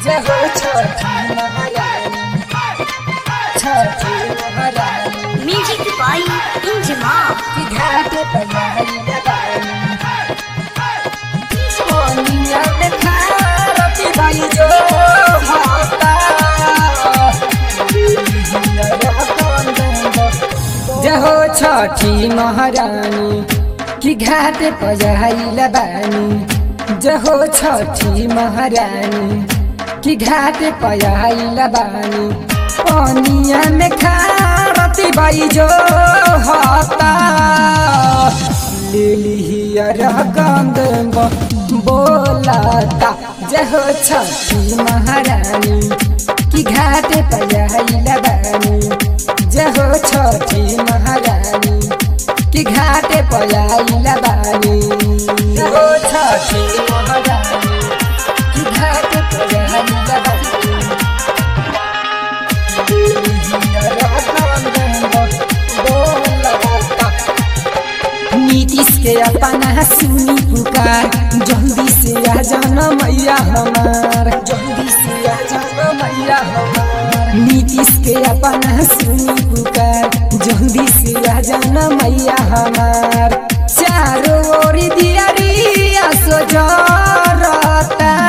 जय हो छठी महारानी छठी महारानी म्यूजिक बाई इंजमा की घाट पर आई लगानी सोनिया में खारती भाई जो होता जय हो छठी महारानी की घाट पजाइल बानी जय हो छठी महारानी की घाट पजाइल बानी पनिया में खारती बाई जो होता लिलियर गंद बोलता जय हो छठी महारानी की घाट पजाइल बानी जय हो छठी महारानी की घाट पजाइल बानी जय हो छठी महारानी की घाट पजाइल बानी नीतीश के अपना सुनी पुकार जल्दी से आ जाना मैया हमार जल्दी से आ जाना मैया हमार नीतीश के अपना सुनी पुकार जल्दी से आ जाना मैया हमार चारों ओर दियारिया सोजरता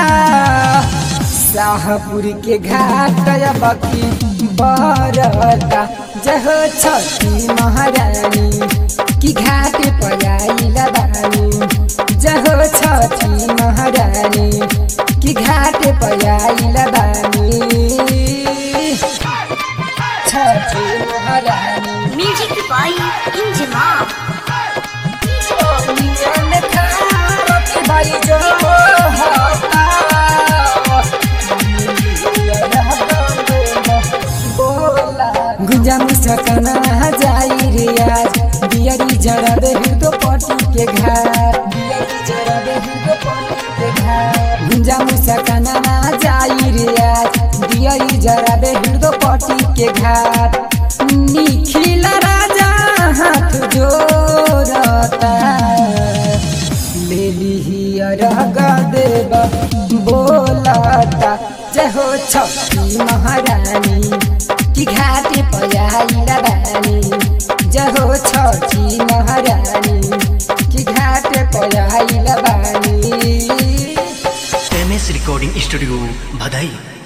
शाहपुर के घाट बकी बरता जय हो छठी महारानी की घाट पयाइल बानी जय हो छठी महारानी की घाट पयाइल बानी छठी महारानी म्यूजिक बाई इंजमा भाई जो गुंजा मुस्काना जाई रे आज बियरी जरा दे तो पटी के घर बियरी जरा दे तो पटी के घर गुंजा मुस्काना जाई रे आज बियरी जरा दे तो पटी के घर निखिल राजा हाथ जोड़ता ले लिहियर देव बोलता जय हो छठी महारानी की घाट पयाइल बानी जय हो छठी महारानी की घाट पयाइल बानी एम एस रिकॉर्डिंग स्टूडियो भदई